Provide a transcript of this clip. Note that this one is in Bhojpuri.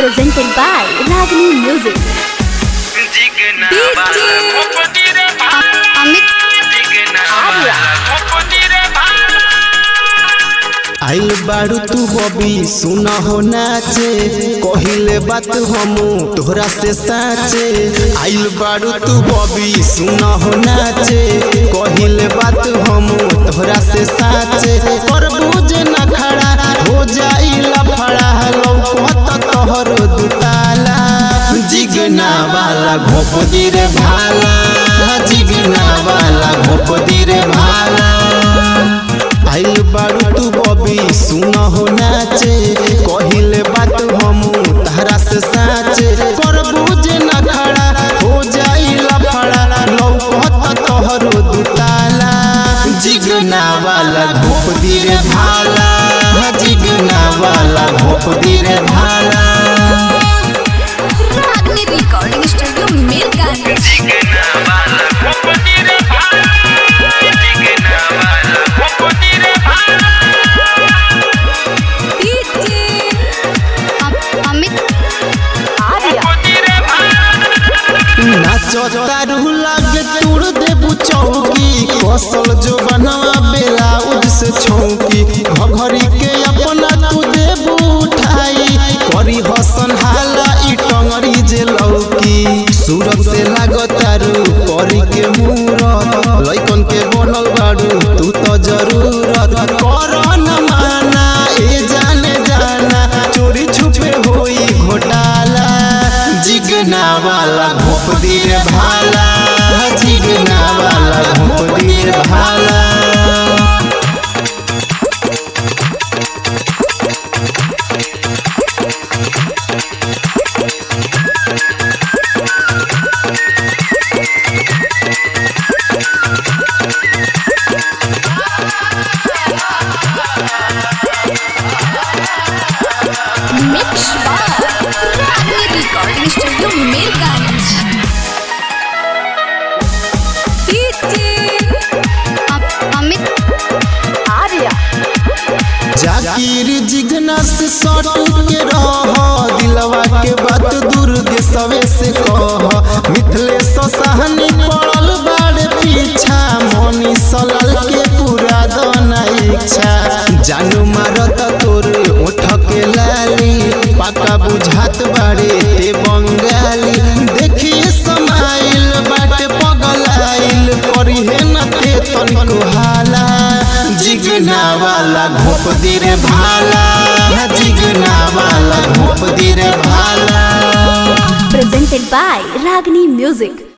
presented by Ragini Music. Jigna DJ वाला खोपटी रे भाला अमित जिगना आर्या। वाला खोपटी रे भाला आइल बारू तू बबी सुन हो नाचे कहिले बात हम तोहरा से साचे आइल बारू तू बबी सुन हो नाचे कहिले बात हम तोहरा से साचे पर बुझ न खड़ा हो जाई लफड़ा लौकत तोहर दुताला जिगना वाला घोपदी रे भाला जिगना वाला घोपदी रे भाला आइल बारू तू बबी सुन हो नाचे कहिले बात हम तहरा से साचे पर बुझ न खड़ा हो जाई लफड़ा लौकत तोहरो दुताला जिगना वाला घोप रे भाला जिगना वाला घोप रे भाला Ragini Recording Studio Mirganj. Jigna वाला खोपटी रे भाला जिगना वाला खोपटी रे भाला DJ अमित आर्या खोपटी रे भाला नाचो तारू लागे तोड़ देबू चौकी कौशल जो बनवा बेलाउज से छौकी घघरी के अपना तू देबू उठाई करी हसन हाला ई टंगरी जे लौकी सूरत से लागत तारू करी के मूरत लइकन के बनल बाड़ू तू तो जरूरत कर न माना ए जाने जाना चोरी छुपे होई घोटाला जिगना वाला घोप रे भाला जिगना वाला घोप रे भाला Mix by Ragini Recording Studio Mirganj. DJ Amit Arya Zakir Jigna से सट के रह दिलवा के बात दूर देशवे से कह मिथले सहनी पड़ल बाड़ पीछा मनी सलाल के पूरा दना इच्छा जानू मारत तोर ओठ के लाली पाका बुझात बाड़े ते बंगाली देखी समाइल बाटे पगलाइल करी है न ते तनिको हाला जिगना वाला घोप रे भाला जिगना वाला घोप रे भाला presented by Ragini Music.